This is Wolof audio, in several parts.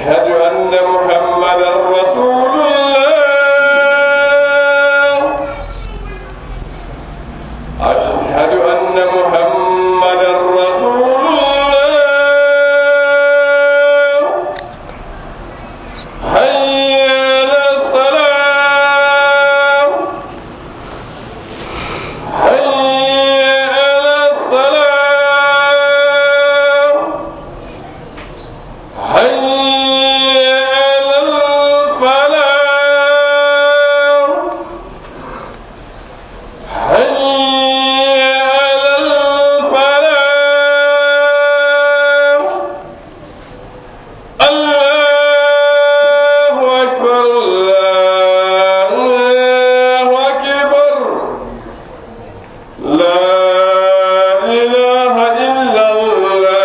أشهد أن محمدا رسول الله أشهد أن محمدا رسول الله حي على الصلاة حي على الصلاة حي على الفلاح حي على الفلاح الله أكبر الله أكبر لا إله إلا الله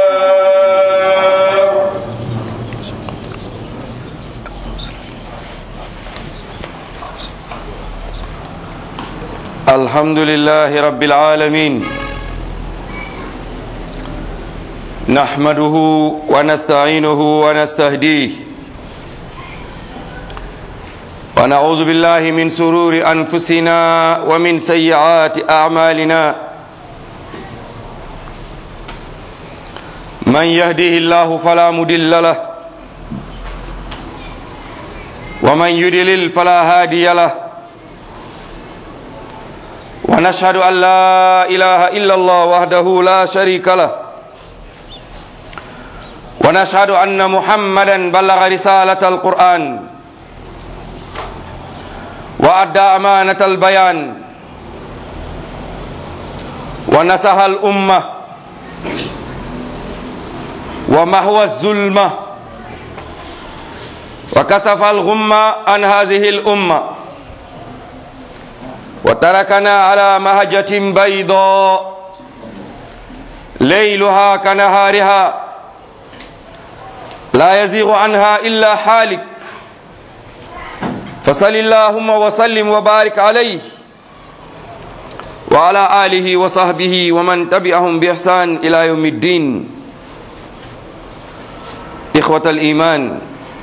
الحمد لله رب العالمين نحمده ونستعينه ونستهديه ونعوذ بالله من سرور أنفسنا ومن سيئات أعمالنا من يهده الله فلا مدل له ومن يدلل فلا هادي له ونشهد أن لا إله إلا الله وحده لا شريك له ونشهد أن محمدا بلغ رسالة القرآن وأدى أمانة البيان ونصح الأمة ومهوى الظلمة وكشف الغمة عن هذه الأمة وتركنا على مهجة بيضاء ليلها كنهارها لا يزيغ عنها إلا حالك فصل اللهم وسلم وبارك عليه وعلى آله وصحبه ومن تبعهم بإحسان إلى يوم الدين إخوة الإيمان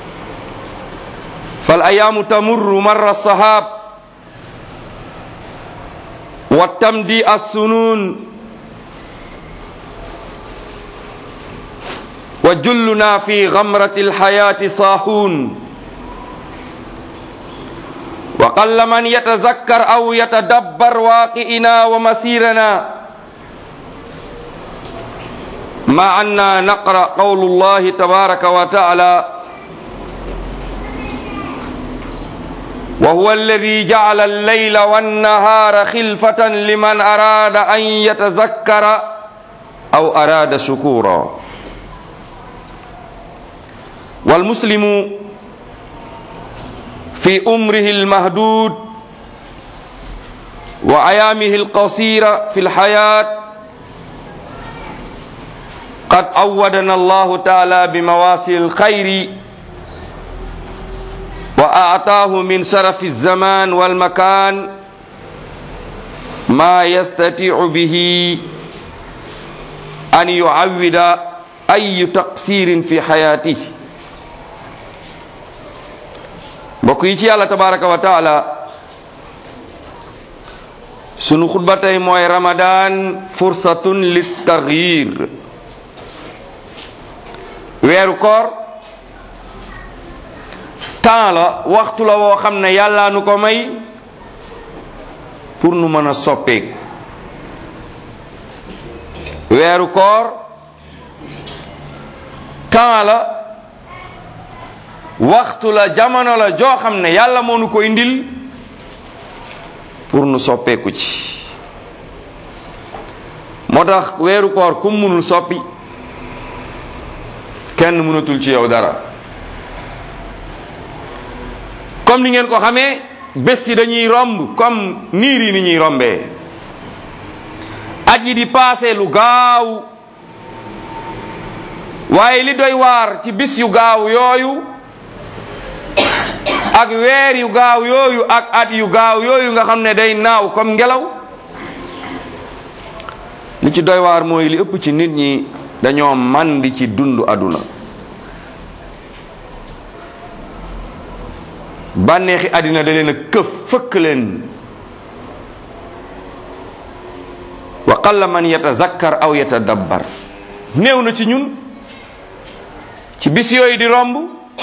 فالأيام تمر مر الصحاب والتمدي السنون وجلنا في غمرة الحياة صاحون وقل من يتذكر أو يتدبر واقعنا ومسيرنا مع أننا نقرأ قول الله تبارك وتعالى وهو الذي جعل الليل والنهار خلفة لمن أراد أن يتذكر أو أراد شكورا والمسلم في أمره المهدود وأيامه القصيرة في الحياة قد أودنا الله تعالى بمواسم الخير وأعطاه من شرف الزمان والمكان ما يستطيع به أن يعود أي تقصير في حياته mbokk yi ci yàlla tabaraka wa taala sunu xutba tey mooy ramadan fursatun lit taxyir weeru koor temps la waxtu la woo xam ne yàllaa nu ko may pour nu mën a soppeeku weeru koor temps la waxtu la jamono la joo xam ne yàlla moo nu ko indil pour nu soppeeku ci moo tax weeru koor kum munul soppi kenn mënatul ci yow dara comme ni ngeen ko xamee bés yi dañuy romb comme niir yi ni ñuy rombee at yi di paase lu gaaw waaye li doy waar ci bis yu gaaw yooyu ak weer yu gaaw yooyu ak at yu gaaw yooyu nga xam ne day naaw comme ngelaw li ci doy waar mooy li ëpp ci nit ñi dañoo màndi ci dund aduna bànneexi àddina da leen a këf fëkk leen wa qalla man yatazakkar aw yatadabbar néew na ci ñun ci bis yooyu di romb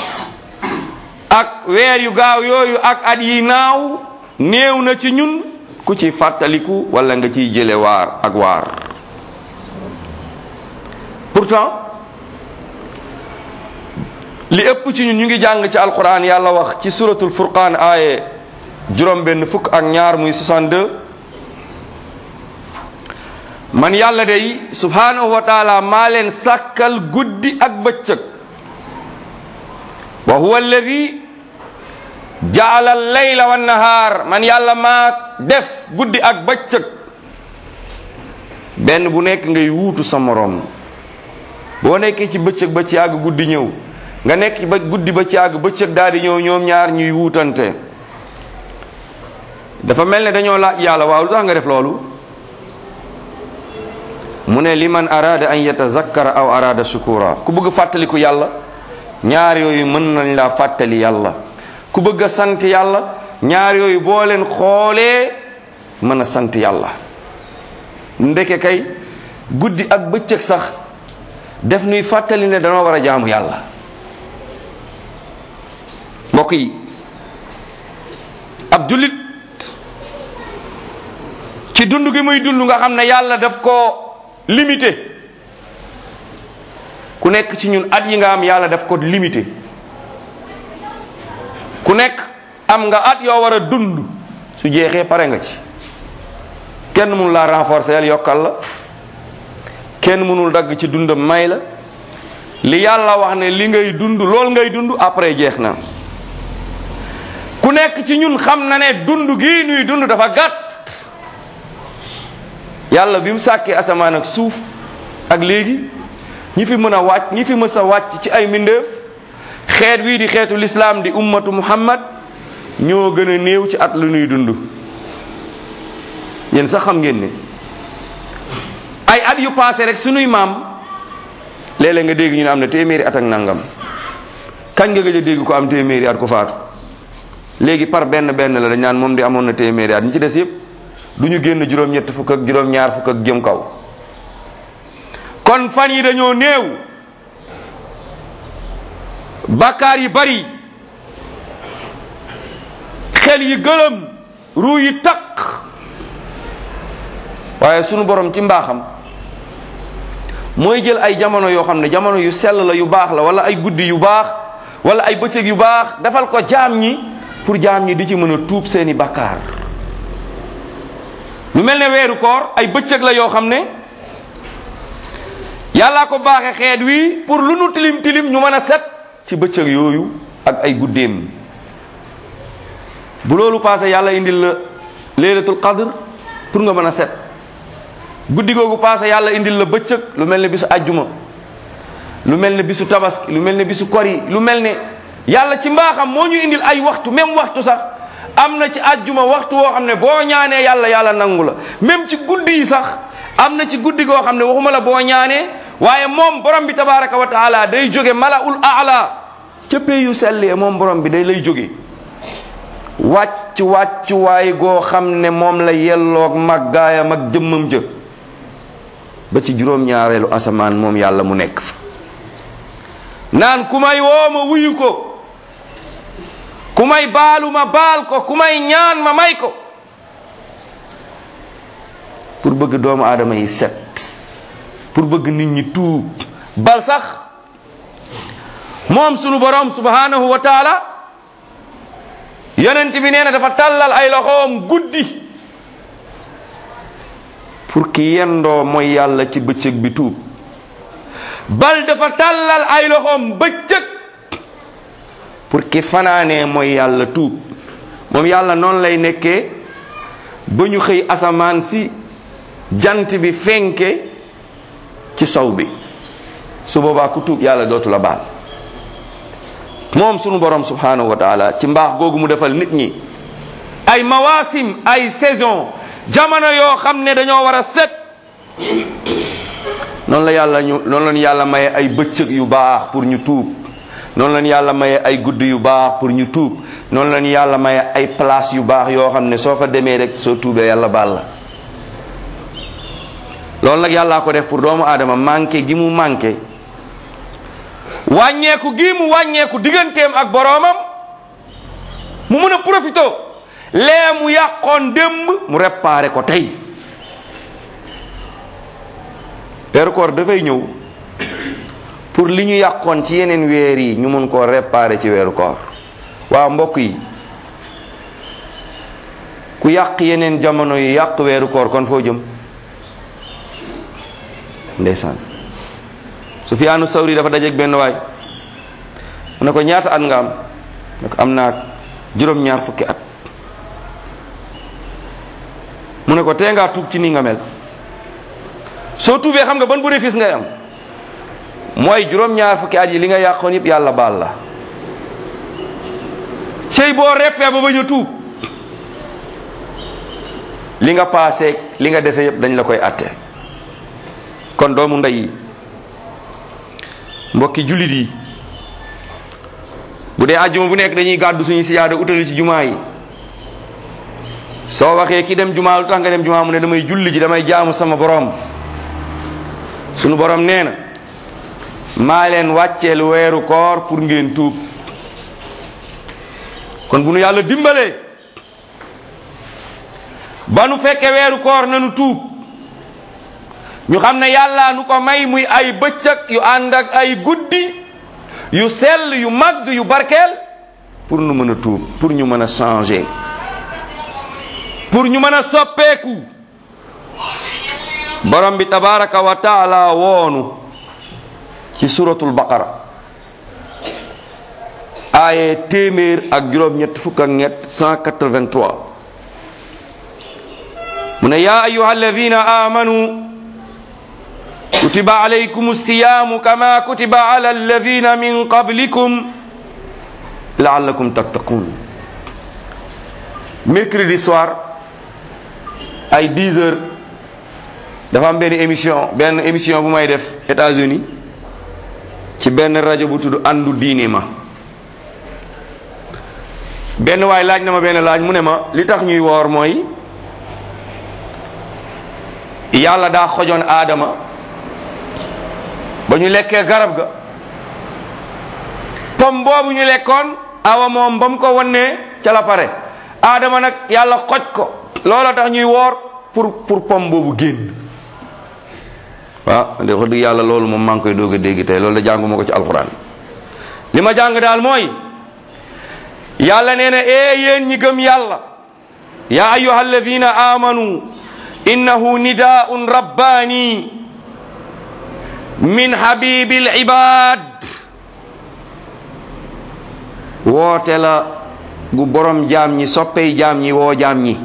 ak weer yu gaaw yooyu ak at yi naaw néew na ci ñun ku ci fàttaliku wala nga ciy jële waar ak waar pourtant li ëpp ci ñun ñu ngi jàng ci alquran yàlla wax ci suratul furqaan aaye juróom benn fukk ak ñaar muy 62 man yàlla day subhanahu wa taala maa leen sàkkal guddi ak bëccëg wa huwa alladi jaala layla wa nahaar man yàlla maa def guddi ak bëccëg benn bu nekk ngay wuutu sa moroom boo nekkee ci bëccëg ba ci àgg guddi ñëw nga nekk ci ba guddi ba ci àgg bëccëg daal di ñëw ñoom ñaar ñuy wuutante dafa mel ne dañoo laaj yàlla waaw lu tax nga def loolu mu ne liman arada an yatazakkara aw arada shukura ku bëgg fàttaliku yàlla ñaar yooyu mën nañ laa fàttali yàlla ku bëgg a sant yàlla ñaar yooyu boo leen xoolee mën a sant yàlla ndeke kay guddi ak bëccëg sax def nuy fàttali ne danoo war a jaamu yàlla mbokk yi ab jullit ci dund gi muy dund nga xam ne yàlla daf ko limité ku nekk ci ñun at yi nga am yàlla daf ko limité ku nekk am nga at yoo war a dund su jeexee pare nga ci kenn mënul laa renforcer yàlla yokkal la kenn mënul dagg ci dundam may la li yàlla wax ne li ngay dund lool ngay dund après jeex na ku nekk ci ñun xam na ne dund gii nuy dund dafa gàtt yàlla bi mu sàkkee asamaan ak suuf ak léegi ñi fi mën a wàcc ñi fi mës a wàcc ci ay mbindeef xeet wii di xeetu lislaam di ummatu muhammad ñoo gën a néew ci at lu nuy dund yéen sax xam ngeen ne ay at yu paase rek sunuy maam léeg-léeg nga dégg ñu ne am na téeméeri at ak nangam kañ nga gëj a dégg ko am téeméeri at ko faatu léegi par benn benn la dañ naan moom di amoon na téeméeri at ñi ci des yëpp du ñu génn juróom-ñett fukk ak juróom-ñaar fukk ak jëm kaw kon fan yi dañoo néew bakkaar yi bari xel yi gëlëm ruu yi taq waaye sunu borom ci mbaaxam mooy jël ay jamono yoo xam ne jamono yu sell la yu baax la wala ay guddi yu baax wala ay bëccëg yu baax defal ko jaam ñi pour jaam ñi di ci mën a tuub seeni bakkaar lu mel ne weeru koor ay bëccëg la yoo xam ne yàllaa ko baaxe xeet wi pour lu nu tilim tilim ñu mën a set ci bëccëg yooyu ak ay guddeem bu loolu passé yàlla indil la laylatul qadr pour nga mën a set guddi googu passé yàlla indil la bëccëg lu mel ne bisu ajjuma lu mel ne bisu tabaski lu mel ne bisu kori lu mel ne yàlla ci mbaaxam moo ñu indil ay waxtu même waxtu sax am na ci ajjuma waxtu woo xam ne boo ñaanee yàlla yàlla nangu la même ci guddi yi sax am na ci guddi goo xam ne waxuma la boo ñaanee waaye moom borom bi tabaraka wa taala day jóge malaul aala ca pay yu sellee moom borom bi day lay jóge wàcc wàcc waay goo xam ne moom la yelloog màggaayam ak jëmmam jë ba ci juróom-ñaareelu asamaan moom yàlla mu nekk fa naan ku may woo ma wuyu ko ku may baalu ma baal ko ku may ñaan ma may ko pour bëgg doomu aadama yi set pour bëgg nit ñi tuub bal sax moom sunu borom subhanahu wa taala yonent bi nee na dafa tàllal ay loxoom guddi pour ki yendoo mooy yàlla ci bëccëg bi tuub bal dafa tàllal ay loxoom bëccëg pour ki fanaanee mooy yàlla tuub moom yàlla noonu lay nekkee ba ñu xëy asamaan si jant bi fenke ci sow bi su boobaa ku tuub yàlla dootu la baal moom sunu borom subhanahu wa taala ci mbaax googu mu defal nit ñi ay mawasim ay saison jamono yoo xam ne dañoo war a set noonu la yàlla ñu noonu la ñu yàlla maye ay bëccëg yu baax pour ñu tuub noonu lañu yàlla maye ay guddi yu baax pour ñu tuub noonu lañu yàlla maye ay place yu baax yoo xam ne soo fa demee rek soo tuubee yàlla baal la loolu nag yàllaa ko def pour doomu aadama manqué gi mu manqué wàññeeku gi mu wàññeeku digganteem ak boroomam mu mun a profité lee mu yàqoon démb mu réparé ko tey weeru koor dafay ñëw pour li ñu yàqoon ci yeneen weer yi ñu mun koo réparé ci weeru koor waaw mbokk yi ku yàq yeneen jamono yi yàq weeru koor kon foo jëm ndeysaan Sufyaanu Sawri dafa dajeeg benn waay mu ne ko ñaata at nga am ne ko am naa juróom-ñaar fukki at mu ne ko tee ngaa tuub ci nii nga mel soo tuubee xam nga ban bénéfice ngay am mooy juróom-ñaar fukki at yi li nga yàqoon yëpp yàlla baal la cey boo reppee ba bañ a tuub li nga paasee li nga dese yëpp dañ la koy atte kon doomu ndey yi mbokki jullit yi bu dee àjjuma bu nekk dañuy gàddu suñu siyaada utali ci jumaa yi soo waxee ki dem jumaa lu tax nga dem jumaa mu ne damay julli ji damay jaamu sama borom sunu borom nee na maa leen wàcceel weeru koor pour ngeen tuub kon bu nu yàlla dimbalee ba nu fekke weeru koor nanu tuub ñu xam ne yàlla nu ko may muy ay bëccëg yu ànd ak ay guddi yu sell yu màgg yu barkeel pour nu mën a tuub pour ñu mën a changer pour ñu mën a soppeeku borom bi tabaraka wa taala woonu ci suratul baqara aaye téeméer ak juróom-ñett fukk ak ñett 183 mu ne yaa ayuha alladina amanu kutiba alaykum alsiyamu kama kutiba ala alladina min qablikum laallakum tattaqun mercredi soir ay 10 heures dafa am benn émission benn émission bu may def États-Unis ci benn rajo bu tudd àndu diine ma benn waay laaj na ma benn laaj mu ne ma li tax ñuy woor mooy yàlla daa xojoon aadama ba ñu lekkee garab ga pom boobu ñu lekkoon awa moom ba mu ko wannee ca la pare aadama nag yàlla xoj ko loola tax ñuy woor pour pour pom boobu génn waaw de wax dëgg yàlla loolu moom maa ngi koy doog a dégg tey loolu la jànguma ko ci alxuraan li ma jàng daal mooy yàlla nee na ee yéen ñi gëm yàlla yaa ayuha alladina amanu innahu nidaun rabbani min habibil ibad woote la gu borom jaam ñi soppey jaam ñi woo jaam ñi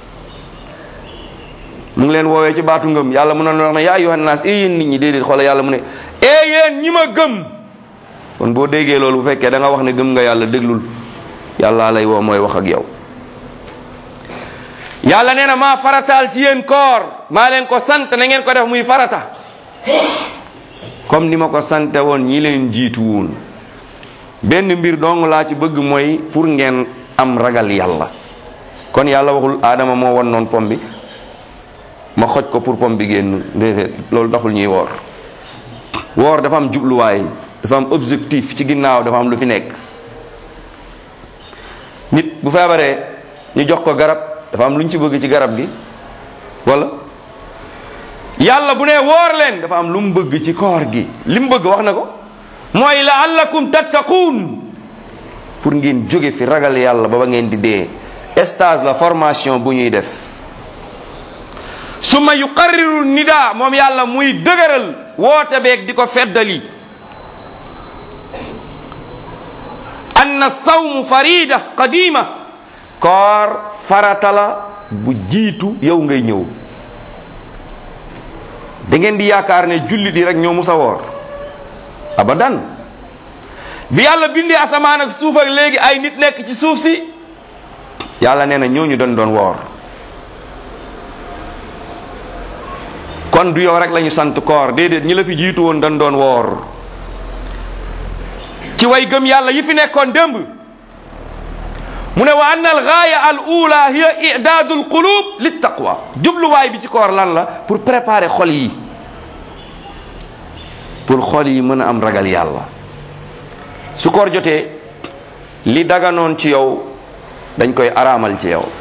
mu ngi leen woowee ci baatu ngëm yàlla mu noon wax ne yaa ayyuhan naas ee yéen nit ñi déedéet xoola yàlla mu ne ee yéen ñi ma gëm kon boo déggee loolu bu fekkee da nga wax ne gëm nga yàlla déglul yàlla lay woo mooy wax ak yow yàlla nee na maa farataal ci yéen koor maa leen ko sant na ngeen ko def muy farata comme ni ma ko sante woon ñi leen jiitu woon benn mbir dong laa ci bëgg mooy pour ngeen am ragal yàlla kon yàlla waxul aadama moo won noon pom bi ma xoj ko pour pom bi génn déedéet loolu taxul ñuy woor woor dafa am jubluwaay dafa am objectif ci ginnaaw dafa am lu fi nekk nit bu feebaree ñu jox ko garab dafa am lu ñu ci bëgg ci garab gi wala yàlla bu nee woor leen dafa am lu mu bëgg ci koor gi li mu bëgg wax na ko mooy laallakum tattaquun pour ngeen jóge fi ragal yàlla ba ba ngeen di dee stage la formation bu ñuy def summa yuqarriru nida moom yàlla muy dëgëral woote beeg di ko feddali anna sawmu farida qadima koor farata la bu jiitu yow ngay ñëw da ngeen di yaakaar ne jullit yi rek ñoo musa woor abadan bi yàlla bindee asamaan ak suuf ak léegi ay nit nekk ci suuf si yàlla nee na ñooñu doon doon woor kon du yow rek lañu sant koor déedéet ñi la fi jiitu woon dañ doon woor ci way gëm yàlla yi fi nekkoon démb mu ne wa anna al gaaya al ula hiya i'daadu al qulub lit taqwa jubluwaay bi ci koor lan la pour préparer xol yi pour xol yi mën a am ragal yàlla su koor jotee li daganoon ci yow dañ koy araamal ci yow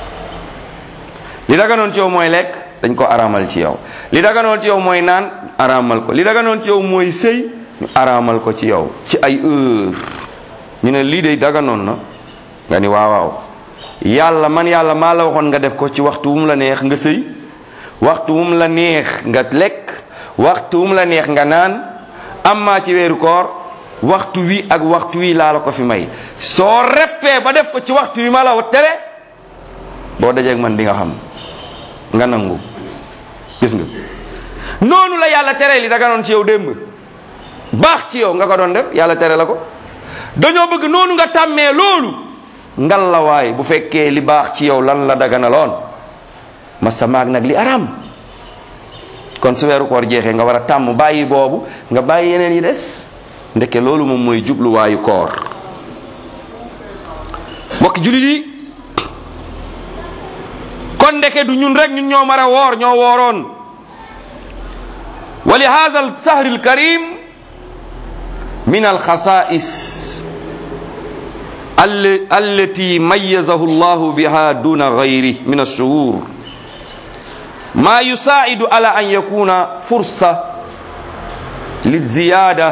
li daganoon ci yow mooy lekk dañ ko araamal ci yow li daganoon ci yow mooy naan araamal ko li daganoon ci yow mooy sëy ñu araamal ko ci yow ci ay heure ñu ne lii de daganoon na nga ni waaw waaw yàlla man yàlla maa la waxoon nga def ko ci waxtu wu mu la neex nga sëy waxtu wu mu la neex nga lekk waxtu wu mu la neex nga naan amma ci weeru koor waxtu wi ak waxtu wi laa la ko fi may soo reppee ba def ko ci waxtu wi ma la tere boo dajeeg man di nga xam nga nangu gis nga noonu la yàlla tere li daganoon ci yow démb baax ci yow nga ko doon def yàlla tere la ko dañoo bëgg noonu nga tàmmee loolu ngal la waay bu fekkee li baax ci yow lan la daganaloon ma sa maag nag li araam kon su weeru koor jeexee nga war a tàmm bàyyi boobu nga bàyyi yeneen yi des ndeke loolu moom mooy jubluwaayu koor mbokk jullit yi kon ndeke du ñun rek ñun ñoo mar a woor ñoo wooroon wa li hada al sahri al karim min al xasais التي ميزه الله بها دون غيره من الشهور ما يساعد على أن يكون فرصة للزيادة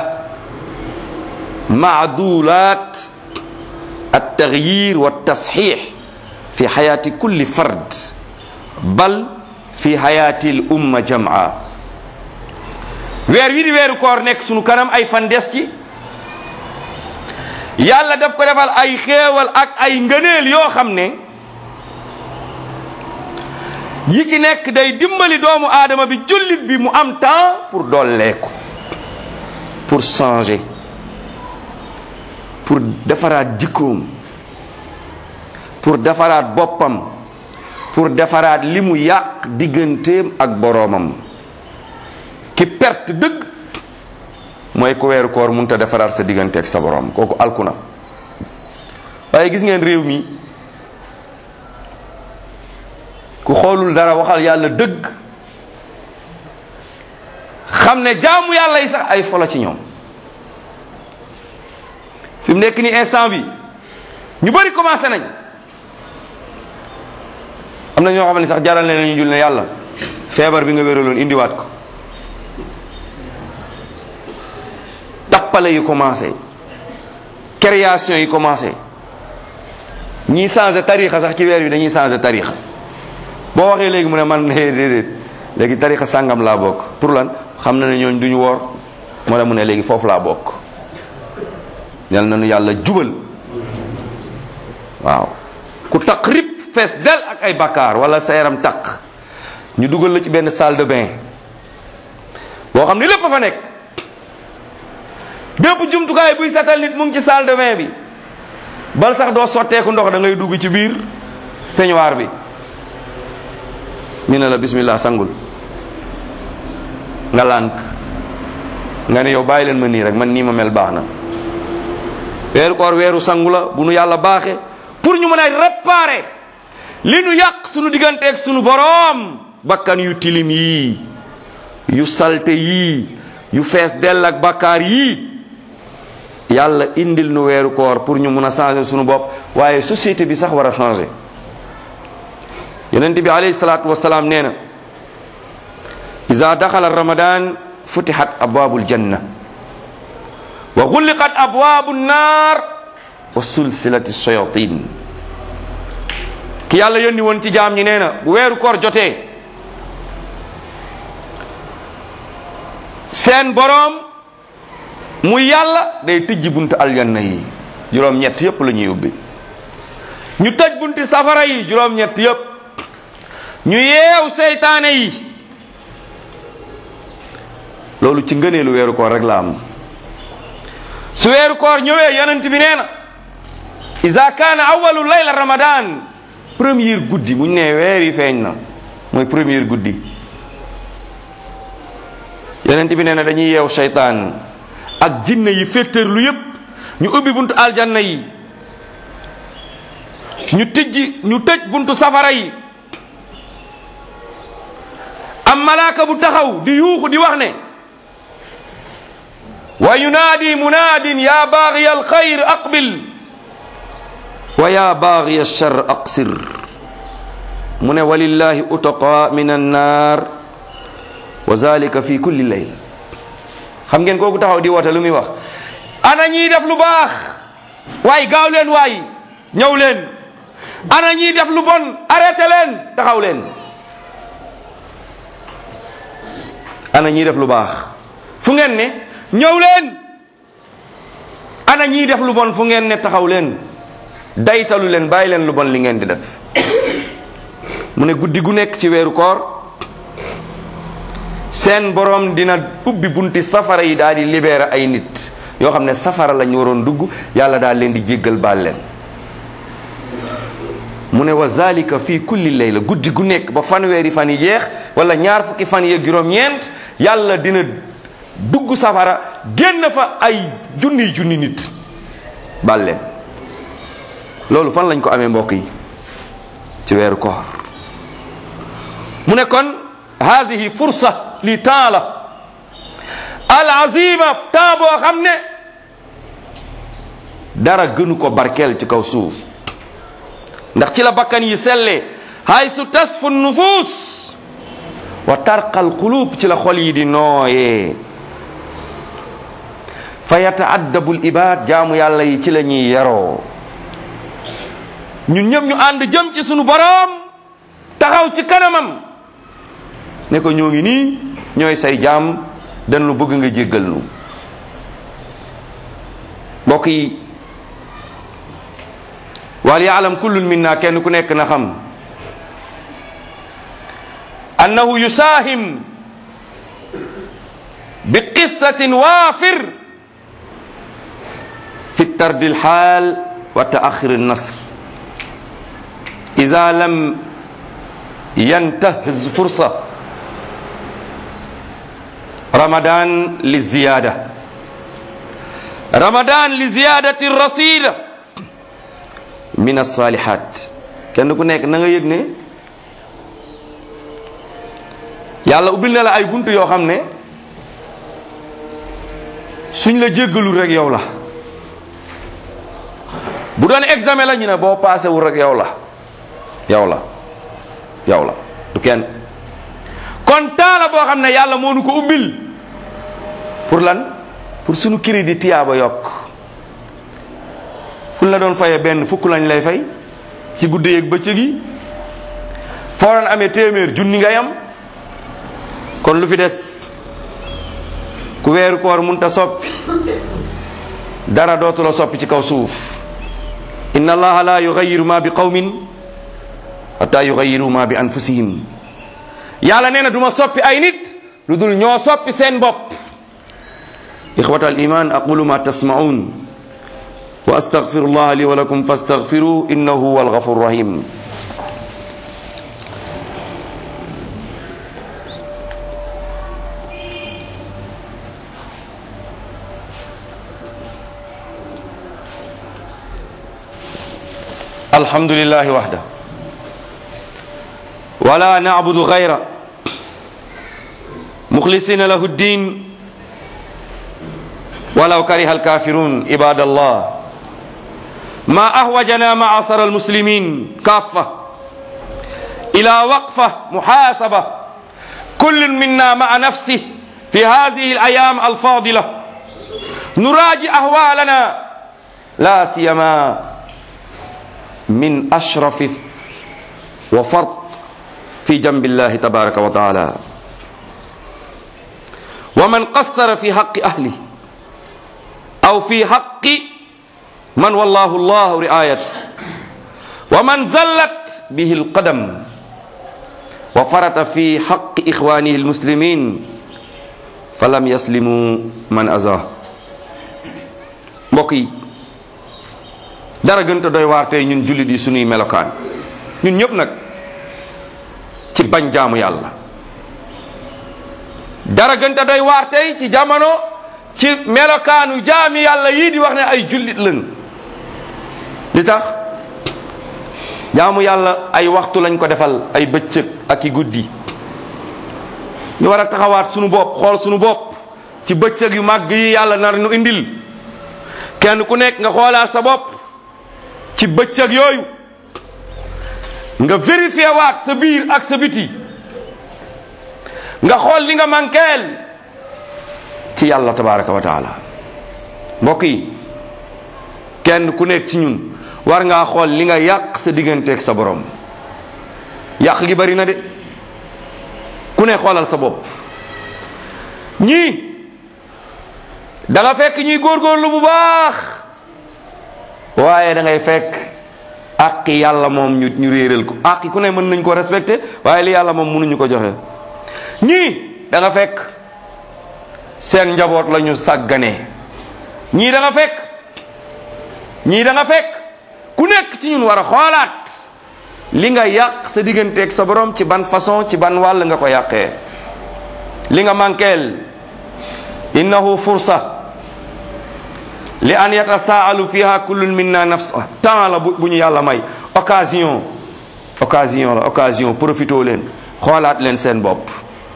معدولات التغيير والتصحيح في حياة كل فرد بل في حياة الأمة جمعاء weer wi di weeru koor nekk sunu kanam ay fan des ci yàlla daf ko defal ay xéewal ak ay ngëneel yoo xam ne yi ci nekk day dimbali doomu aadama bi jullit bi mu am temps pour dolleeku pour changer pour defaraat jikkoom pour defaraat boppam pour defaraat li mu yàq digganteem ak boroomam ki perte dëgg mooy ku weeru koor mënut a defaraat sa diggante ak sa borom kooku alku na waaye gis ngeen réew mi ku xoolul dara waxal yàlla dëgg xam ne jaamu yàlla yi sax ay folo ci ñoom fi mu nekk ni instant bi ñu bari commencé nañ am na ñoo xam ne sax jaral ne ñu jul ne yàlla feebar bi nga wéraloon indiwaat ko tappale yi commencé création yi commencé ñii changé tarixa sax ci weer bi dañuy changé tarixa boo waxee léegi mu ne man déedéet léegi tarixa sàngam laa bokk pour lan xam na ne ñooñ duñu woor moo la mu ne léegi foofu laa bokk yal na nu yàlla jubal waaw ku taq rib fees del ak ay bakkaar wala sa yaram taq ñu dugal la ci benn salle de bain boo xam ne lépp a fa nekk bépp jumtukaay buy setal nit mu ngi ci salle de bain bi bal sax doo sotteeku ndox da ngay dugg ci biir peignoir bi ñu ne la bismillah sangul nga lànk nga ne yow bàyyi leen ma nii rek man nii ma mel baax na weeru koor weeru sangu la bu nu yàlla baaxe pour ñu mën a réparer li nu yàq sunu digganteeg sunu boroom bakkan yu tilim yii yu salte yii yu fees dell ak bakkaar yii yàlla indil nu weeru koor pour ñu mun a changer sunu bopp waaye société bi sax war a changer yonent bi alayhi salaatu wasalaam nee na ida daxala ramadan futihat abwaabul janna wa xulliqat abwaabu nnaar wa sulsilati shayatin ki yàlla yónni woon ci jaam ñi nee na bu weeru koor jotee seen boroom mu yàlla day tëjji buntu aljanna yi juróom-ñett yépp la ñuy ubbi ñu tëj bunti safara yi juróom-ñett yépp ñu yeew seytaane yi loolu ci ngëneelu weeru koor rek la am su weeru koor ñëwee yonent bi nee na iza kaana awalu layla ramadan première guddi bu ñu nee weer yi feeñ na mooy première guddi yonent bi nee na dañuy yeew seytaan ak jinne yi féttéerlu yépp ñu ubbi buntu aljanna yi ñu tijji ñu tëj buntu safara yi am malaaka bu taxaw di yuuxu di wax ne wa yunaadi munaadin ya baaxiya alxayr aqbil wa ya baaxiya alchar aqsir mu ne walillahi utaqa min annar wa zalika fi kulli layl xam ngeen kooku taxaw di woote lu muy wax ana ñiy def lu baax waay gaaw leen waay ñëw leen ana ñiy def lu bon arrêté leen taxaw leen ana ñiy def lu baax fu ngeen ne ñëw leen ana ñiy def lu bon fu ngeen ne taxaw leen daytalu leen bàyyi leen lu bon li ngeen di def mu ne guddi gu nekk ci weeru koor seen borom dina ubbi bunti safara yi daal di libérer ay nit yoo xam ne safara lañ waroon dugg yàlla daal leen di jéggal baal leen mu ne wa zalika fii kulli layla guddi gu nekk ba fanweeri fan yi jeex wala ñaar fukki fan yi ak juróom-ñeent yàlla dina dugg safara génn fa ay junniy junni nit baal leen loolu fan lañ ko amee mbokk yi ci weeru koor mu ne kon hadihi fursa li temps la al azima temps boo xam ne dara gënu ko barkeel ci kaw suuf ndax ci la bakkan yi sellee haysu tasfu nufus wa tarqal qulub ci la xol yi di nooyee fa yataaddabu l ibad jaamu yàlla yi ci la ñuy yaroo ñun ñëpp ñu ànd jëm ci sunu boroom taxaw ci kanamam ne ko ñoo ngi nii ñooy say jaam dañ lu bëgg nga jéggal nu mbokk yi wal yaalam kullun minna kenn ku nekk na xam annahu yusaahim bi qistatin waafir fi tardi lxaal wa taaxir nasr ida lam yantahz fursa ramadan li ziyada ramadan li ziyadati rasida min alsalihat kenn ku nekk na nga yëg ne yàlla ubbil na la ay bunt yoo xam ne suñ la jéggalul rek yow la bu doon examen la ñu ne boo passé wul rek yow la yow la yow la du kenn kon temps la boo xam ne yàlla moo nu ko ubbil pour lan pour sunu crédit tiyaaba yokk fu la doon fayee benn fukk lañ lay fay ci guddi yeeg bëccëg yi foo doon amee téeméer junni ngay am kon lu fi des ku weeru koor munta soppi dara dootu la soppi ci kaw suuf inna allaha la yugayiru ma bi qawmin hatta yugayiru ma bi anfusihim yàlla nee na duma soppi ay nit lu dul ñoo soppi seen bopp ixwata al iman aqulu ma tasmaun wa astaghfiru allah li wa lakum fastaghfiru innahu huwa alghafur rahim الحمد لله وحده ولا نعبد غيره مخلصين له الدين ولو كره الكافرون عباد الله ما أهوجنا معصر المسلمين كافة إلى وقفة محاسبة كل منا مع نفسه في هذه الأيام الفاضلة نراجع أهوالنا لا سيما من أشرف وفرط في جنب الله تبارك وتعالى ومن قصر في حق أهله أو في حق من والله الله رعايته ومن زلت به القدم وفرط في حق إخوانه المسلمين فلم يسلموا من أذاه mbokk dara gënta doy waar tey ñun jullit yi sunuy melokaan ñun ñëpp nag ci bañ jaamu yàlla dara gënta doy waar tey ci jamono ci melokaanu jaami yàlla yii di wax ne ay jullit lañ li tax jaamu yàlla ay waxtu lañ ko defal ay bëccëg ak i guddi ñu war a taxawaat sunu bopp xool sunu bopp ci bëccëg yu màgg yi yàlla nar nu indil kenn ku nekk nga xoolaat sa bopp ci bëccëg yooyu nga vérifié waat sa biir ak sa biti nga xool li nga manqueel ci yàlla tabaraka wa taala mbokk yi kenn ku nekk ci ñun war ngaa xool li nga yàq sa digganteeg sa borom yàq gi bari na de ku ne xoolal sa bopp ñii da nga fekk ñuy góorgóorlu bu baax waaye da ngay fekk àq yàlla moom ñu ñu réeral ko àq ku ne mën nañ ko respecté waaye li yàlla moom mënuñu ko joxe ñii da nga fekk seen njaboot la ñu sàgganee ñii da nga fekk ñii da nga fekk ku nekk ci ñun war a xoolaat li nga yàq sa digganteeg sa borom ci ban façon ci ban wàll nga ko yàqee li nga manqueel innahu fursa li an yatasaalu fiha kullun minna nafsa temps la bu ñu yàlla may occasion occasion la occasion profito leen xoolaat leen seen bopp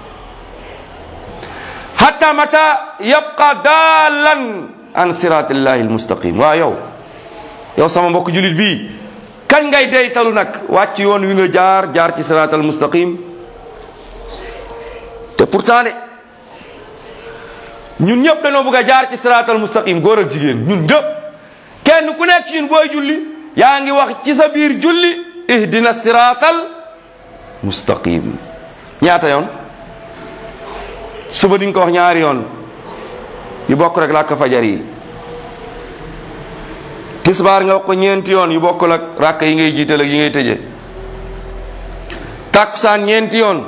hatta mata yabqa daalan an siratillahi almustaqim waa yow yow sama mbokk julit bii kañ ngay deytalu nag wàcc yoon wi nga jaar jaar ci sirat almustaqim te pourtant de ñun ñëpp dañoo bëgg a jaar ci sirat almustaqim góor ak jigéen ñun ñëpp kenn ku nekk ci ñun booy julli yaa ngi wax ci sa biir julli ihdina siratal mustaqim ñaata yoon suba diñ ko wax ñaari yoon yu bokk rek làkk fajar yi tisbaar nga wax ko ñeenti yoon yu bokkul ak ràkk yi ngay jiital ak yi ngay tëje takkusaan ñeenti yoon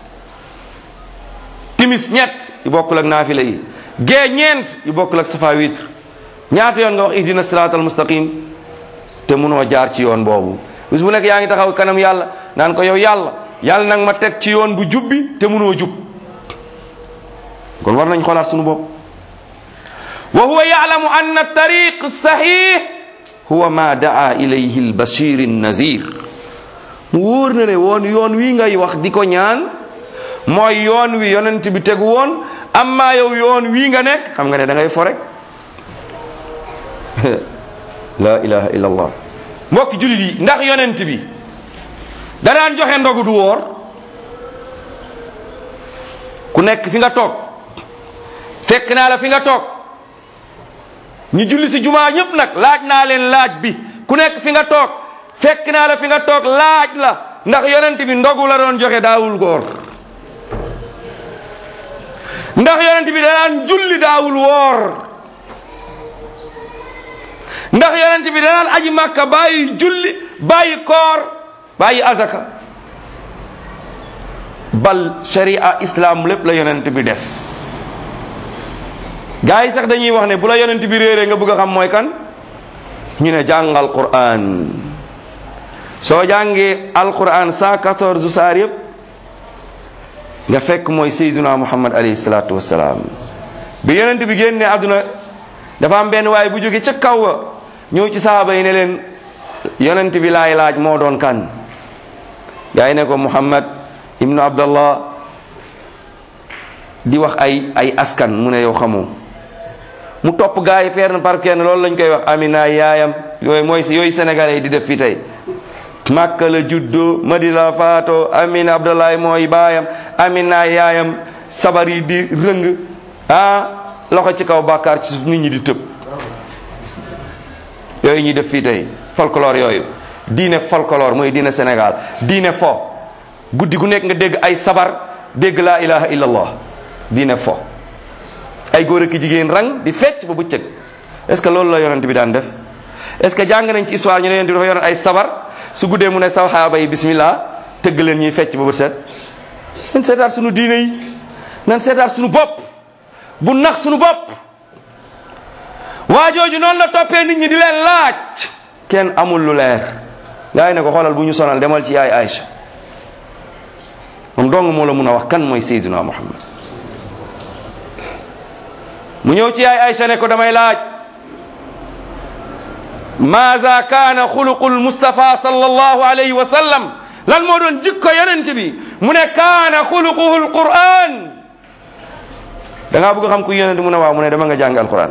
timis ñett yu bokkul ak naafila yi gee ñeent yu bokkul ak safa witre ñaata yoon nga wax ihdina siraatal mustaqim te munoo jaar ci yoon boobu bis bu nekk yaa ngi taxaw kanam yàlla naan ko yow yàlla yàlla nag ma teg ci yoon bu jubbi te munoo jub kon war nañ xoolaat sunu bopp wa huwa yaalamu anna tariq sahih huwa ma daa ilayhi albashir nazir mu wóor na ne woon yoon wi ngay wax di ko ñaan mooy yoon wi yonent bi tegu woon amma yow yoon wii nga nekk xam nga ne da ngay fo rek la ilaha illa allah mbokki jullit yi ndax yonent bi da daan joxe ndogu du woor ku nekk fi nga toog fekk naa la fi nga toog ñu julli si jumaa ñëpp nag laaj naa leen laaj bi ku nekk fi nga toog fekk naa la fi nga toog laaj la ndax yonent bi ndogu la doon joxe daawul góor ndax yonent bi danaan julli daawul woor ndax yonent bi danaan aji màkka bàyyi julli bàyyi koor bàyyi azaka bal sharia islam lépp la yonent bi def gaa yi sax dañuy wax ne bu la yonent bi réeree nga bëgg a xam mooy kan ñu ne jàngal quran soo jàngee alquran 114 saar yëpp nga fekk mooy sayyiduna muhammad alayhi salaatu wassalaam bi yonent bi génne àdduna dafa am benn waaye bu jóge ca kaw wa ñëw ci sahaaba yi ne leen yonent bi laay laaj moo doon kan gaa yi ne ko muhammad ibnu abdallah di wax ay ay askan mu ne yow xamoo mu topp gaa yi fenn par kenn loolu lañ koy wax amina yaayam yooyu mooy yooyu sénégalais yi di def fii tey Makka la juddoo Madina la faatoo Amina Abdoulaye mooy baayam Amina yaayam sabar yi di rëng ah loxo ci kaw bàkkaar ci suuf nit ñi di tëb yooyu ñuy def fii tey folklore yooyu diine folklore mooy diine Sénégal diine fo guddi gu nekk nga dégg ay sabar dégg laa ilaha illallah diine fo ay góor ak jigéen rang di fecc ba bëccëg est ce que loolu la yonent bi daan def est ce que jàng nañ ci histoire ñu ne yonent bi dafa yoroon ay sabar su guddee mu ne saxaaba yi bismillah tëgg leen ñuy fecc ba bët set nan seetaat sunu diine yi nan seetaat sunu bopp bu nax sunu bopp waa jooju noonu la toppee nit ñi di leen laaj kenn amul lu leer gaa yi ne ko xoolal bu ñu sonal demal ci yaay Aïcha moom dong moo la mun a wax kan mooy Seydina Muhammad mu ñëw ci yaay Aysa ne ko damay laaj maada kaana xuluqul Mustafa sallallahu alayhi wa sallam lan moo doon jikko yonent bi mu ne kaana xuluquhu alquran da ngaa bëgg xam ku yonent mu ne waaw mu ne dama nga jàng alquran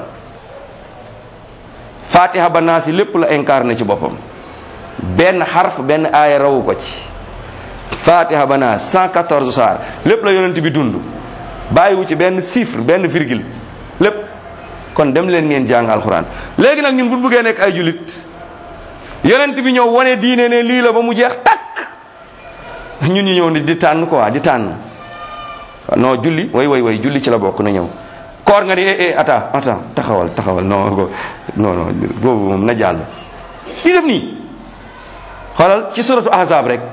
fatiha ba naasi lépp la incarné ci boppam benn xarf benn aaya rawu ko ci fatiha ba naas 114 saar lépp la yonent bi dund bàyyiwu ci benn chiffre benn virgule lépp kon dem leen ngeen jàng alquran léegi nag ñun bu bëggee nekk ay julit yonent bi ñëw wane diine ne lii la ba mu jeex takk ñun ñu ñëw ni di tànn quoi di tànn non julli way way way julli ci la bokk na ñëw koor nga ni eh eh attends attends taxawal taxawal non non non boobu moom na jàll di def nii xoolal ci suratu ahzab rek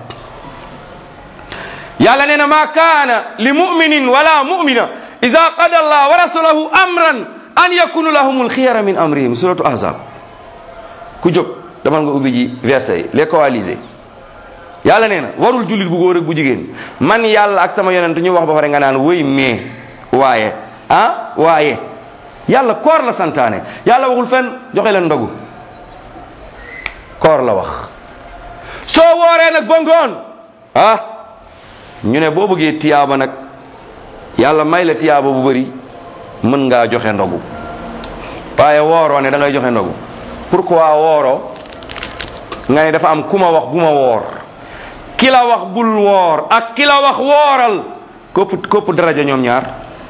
yàlla nee na ma kaana li muminin wala mumina ida qada allah wa rasulahu amran an yakunu lahum alxiyara min amrihim suratu ahzab ku jóg damal nga ubbi ji verset yi les coalisés yàlla nee na warul jullit bu góor ak bu jigéen man yàlla ak sama yonent ñu wax ba pare nga naan wëy mais waaye ah waaye yàlla koor la santaane yàlla waxul fenn joxe leen ndogu koor la wax soo wooree nag ba ngoon ah ñu ne boo bëggee tiyaaba nag yàlla may la tiyaaba bu bëri mën ngaa joxe ndogu waaye wooroo ne da ngay joxe ndogu pourquoi wooroo nga ne dafa am ku ma wax bu ma woor ki la wax bul woor ak ki la wax wooral kopp kopp daraja ñoom ñaar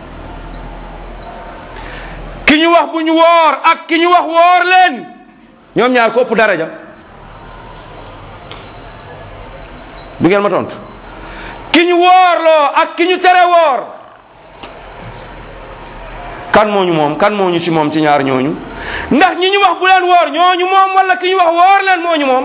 ki ñu wax bu ñu woor ak ki ñu wax woor leen ñoom ñaar kopp daraja du ngeen ma tontu ki ñu woorloo ak ki ñu tere woor kan moo ñu moom kan moo ñu ci moom ci ñaar ñooñu ndax ñi ñu wax bu leen woor ñooñu moom wala ki ñu wax woor leen moo ñu moom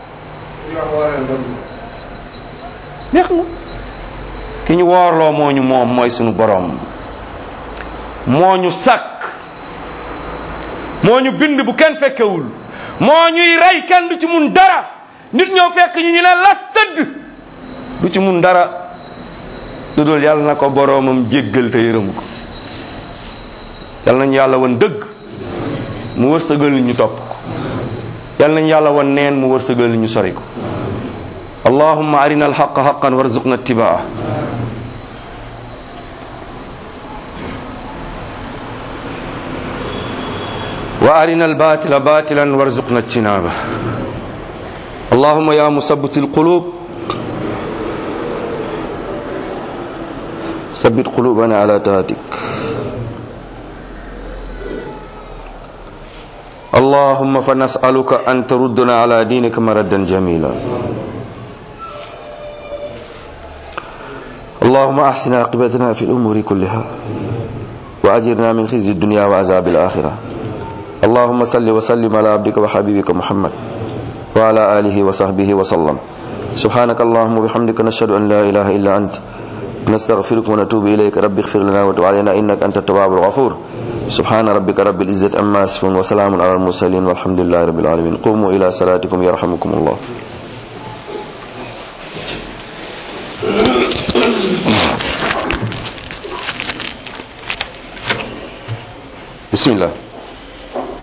neex na ki ñu woorloo moo ñu moom mooy sunu borom moo ñu sàkk moo ñu bind bu kenn fekkewul moo ñuy rey kenn du ci mun dara nit ñoo fekk ñu ñu ne las tëdd du ci mun dara lu dul yàlla na ko boroomam jéggal te yërëm ko yàlla nañu yàlla won dëgg mu wërsëgal ñu topp ko yàlla nañu yàlla won neen mu wërsëgal ñu sori ko allahumma arina alxaqa xaqan warzuqna ittibaa wa arina albatila batilan warzuqna ijtinaba اللهم يا مثبت القلوب ثبت قلوبنا على طاعتك اللهم فنسألك أن تردنا على دينك مردا جميلا اللهم أحسن عاقبتنا في الأمور كلها وأجرنا من خزي الدنيا وعذاب الآخرة اللهم صل وسلم على عبدك وحبيبك محمد وعلى آله وصحبه وسلم سبحانك اللهم وبحمدك نشهد أن لا إله إلا أنت نستغفرك ونتوب إليك رب اغفر لنا وتب علينا إنك أنت التواب الغفور سبحان ربك رب العزة أما يصفون وسلام على المرسلين والحمد لله رب العالمين قوموا إلى صلاتكم يرحمكم الله بسم الله